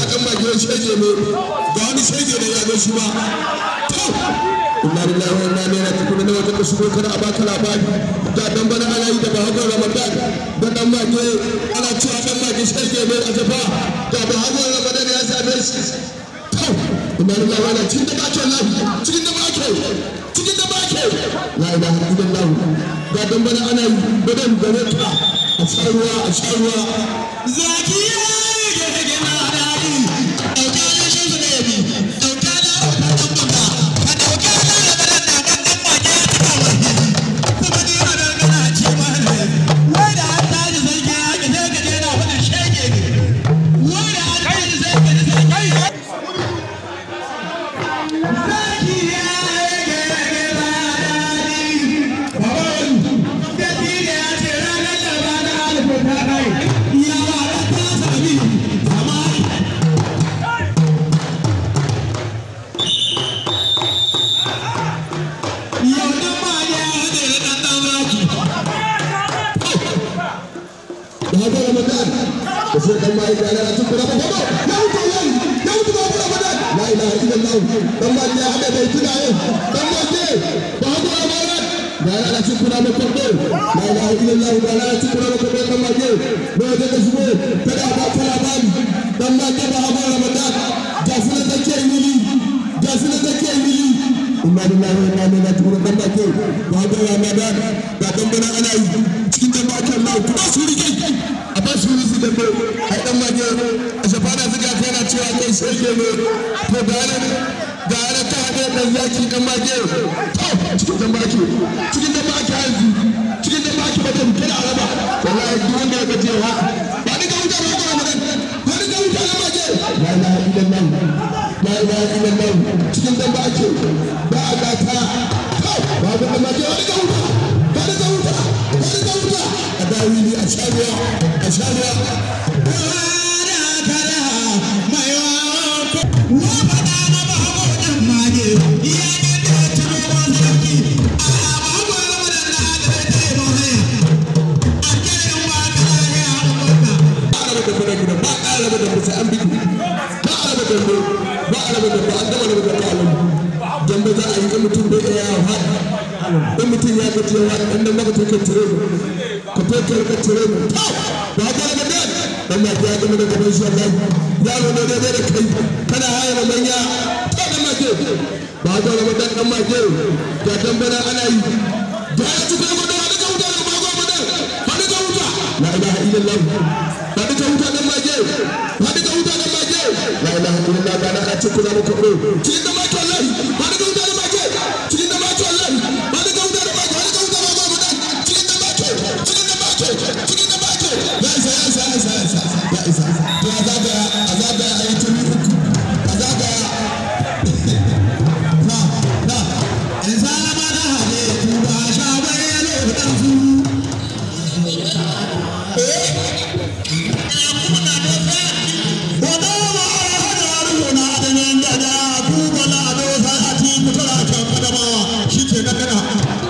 dan magiyar shege ne ga wani shege ne ya zo shi ba to inna lillahi wa inna ilaihi raji'un ne wata shigo kana a baka labari da dan bana ana yi da bahagon ramadan da dan mage ana cewa dan mage shege ne a jafa da bahagon ramadan ya same shi to inna lillahi wa inna cikin da bake lafi cikin da bake cikin da bake la ilaha illallah ga dan bana ana yi badan gare ka a sha ruwa a sha ruwa zakiya ya rage na daɗi ɗauka na shi su ne bi ɗauka na ɗan bamba ka ɗauka na rabaran na kan ɗan mage ya cika wani kuma ni ma dan gana ce ma ne wai da an tashi sarki ya ke sai ka je na faɗin shege ne wai da an tashi sai ka je sai kai zakiya ya rage na daɗi baban da tire ya ce ranar da ba na alifin ta kai yawa da ta sami zamani yau da ma ya hade da ɗan ɗan raki bahagon ramadan da sai dan mai da na cikin ramadan ya wuce yayi ya wuce bahagon ramadan la ilaha illallah dan ma ya hada bai tuna yin dan ma ke bahagon ramadan da na cikin ramadan ko la ilaha illallah da na cikin ramadan ko dan ma ke ne da ka shigo kada ba ka labari dan ma ke bahagon ramadan ga su da take mili ga su da take mili inna lillahi wa inna ilaihi raji'un dan ma ke bahagon ramadan ga dan bana ana yi cikin dan ma ke Allah kuma su rike a ba su rusu da mai ai dan mage a shafana zuga kai na cewa kai shege ne to da ne da ne ta hade dan zaki dan mage to cikin dan mage cikin dan mage yanzu cikin dan mage ba ta kira araba wallahi duk wanda ya gaje ha ba ni ga wuta ba ga mun ba ni ga wuta dan mage la ilaha illallah la ilaha illallah cikin dan mage ba a gata to ba ga dan mage wani ga wuta ba ni ga wuta ba ni ga wuta a dawili a sharuwa a sharuwa Wada kada mai wawa wa faɗa na bahago ɗan mage ya ne da ya ciro wa sarki a bahago ya zama da na da ta yi mahaya a kiran wa ka ya abubakar ba a raba da fara gida ba a raba da musa an biki ba a raba da mu ba a raba da mu an gama raba da kalan dambe za a yi in mutum bai iya yawa in mutum ya gaji yawa in nan maka take tire mu ka take ka tire mu ba ka raba da dan ma ya gama da gaban shi Allah yaro ne daidai da kai kana haya da manya ta dan ma ke ba ka raba da dan ma ke ga dambana ana yi da ya ci kai gudu wani ga wuta da ba ga wuta wani ga wuta la ilaha illallah wani ga wuta dan ma ke wani ga wuta dan ma ke la ilaha illallah ga na ci kula muku ko cikin da ma ke wallahi wani ga wuta da ma ke cikin da ma ke wallahi wani ga wuta da ma ke wani ga wuta da ma ke cikin da ma ke cikin da ma ke cikin da ma ke ya isa ya isa ya isa ya isa ya isa to a zagaya a zagaya a yi tuni uku a zagaya na na in sama da hade tuba sha bai yalo dan su Wada ma hada runa da nan da da tuba la do sa ati kutura kan adamawa shike na kana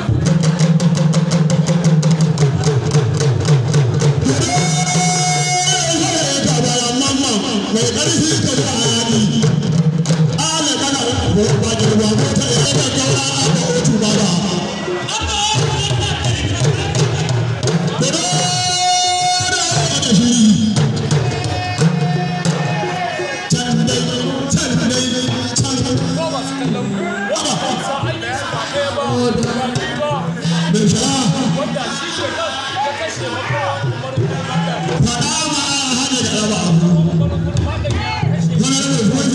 mai ƙarfi ka ji a yaƙi ala kana ba girma mota ya ga gaura a ba otu ba ba Kudu da aka shiri can dai can dai can waba mai shara faɗa ma a hana da raba abu wani da mai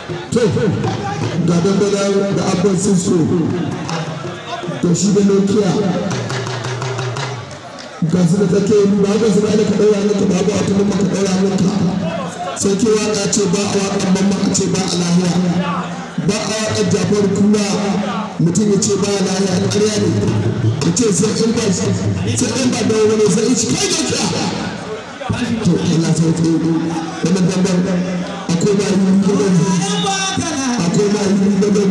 to ga dangana da abban sisko to shi da nokia ga su da take yi ba ga su da ka daura maka ba ba ta mamma ka daura maka sai ke waka ce ba a wakan mamma a ce ba a lahiya ba a wakan jafar kura mutum ya ce ba a lahiya ƙarya ne ya ce sai in ba sai in ba dawo ne sai in ci kai da kiya to Allah sai ta yi wannan dambar akwai ma yi gaban akwai ma yi gaban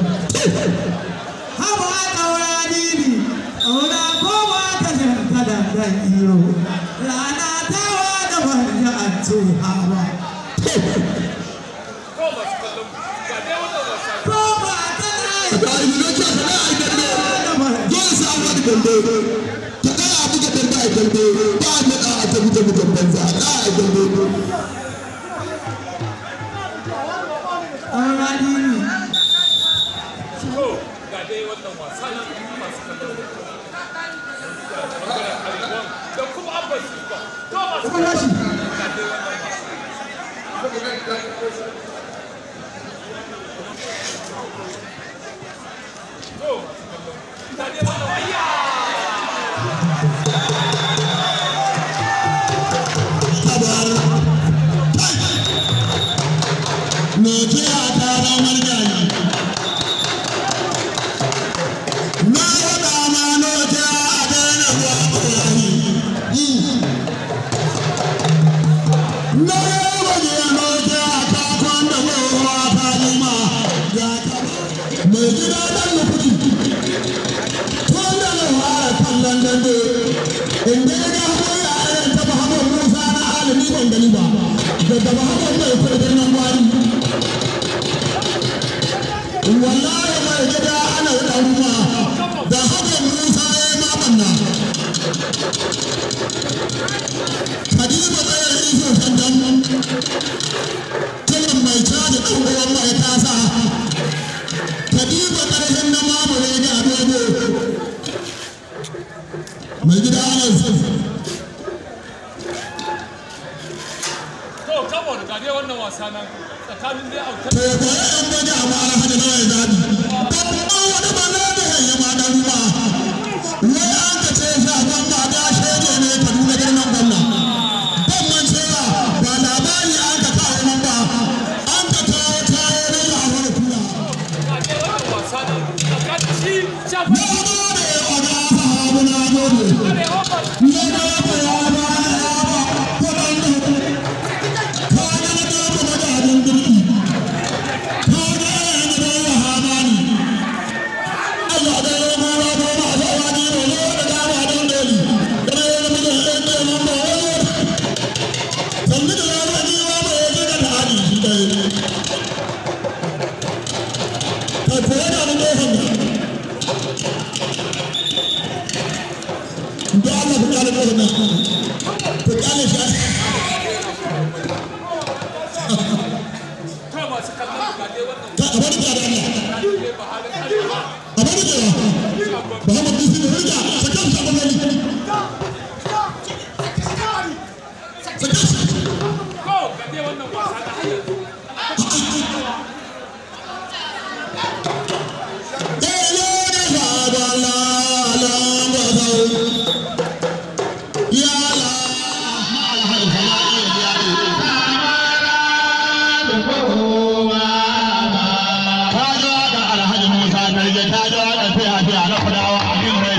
Haba ɗaura dini, ɗaura kowa ta shirka da ɗan iyo. Rana ta wada wanda a ce hawa. Ko ba ta ga yi nokia ka da ai dambe da wanda dole sai an wani dambe ka da a buga dambe ai dambe ba a da a ta buga buga banza da ai dambe ɗaura dini. ga dai wannan wasa na masu kallon da bangaren arewan da kuma abban su ba to masu kallon ga dai wannan wasa to masu kallon ga dai wannan waya Nokia ta ramar gani. Na faɗa ma Nokia a daina zuwa Ibrahim. Na waje Nokia ta kwanda kowa ta nima ya taɓa. Mai gida ɗan nufi. Tun da na fara kallon dambe. Inda ya ga haɓar yaran taɓa haɓar Musa na alimi ban gani ba. Daga ba haɓar mai kudin nan gwari. wallahi mai gida ana ɗaruwa da haka musa ya yi mamanna kadiba tsayar iso sandan tunan mai caji ɗan uwan mai tasa kadiba ƙarfin na mamure da adogo mai gida ana to kamo ga dai wannan wasa nan tsakanin dai autar to ya koya yan bane a ma'ana hajji na ya zaɓi babban wani ba na da hanyar ma ɗan ruwa wai an ka ce shafan ba da shege ne kaduna girman gwamna ban man cewa ba labari an ka kawo man ba an ka kawo kayo na ya wani kula ga dai wannan wasa nan tsakanin shi shafa na gode oga sahabu na gode arewa ba na gode ya ba na ya ba kuɗin da kaga na gaba magajin girki kaga yana da ya hamani Allah da ya gora ko ma sa wani ne ne da dama don doli da ya yi mun da da mun ba wani sanni da ya ni wa ba ya ga da hadi shi dai ka ko da mun da hanya da Allah ku kale ko nan ku kale shi to masu kallon ga dai wannan ka a bari da Allah dai ba halin arewa a bari da Muhammad bin Sina rija sakan sa ban gani sakan sa ko ga dai wannan wasa na har yanzu ta zo da alhaji musa na je ta zo da fiya fiya na kudawa abin mai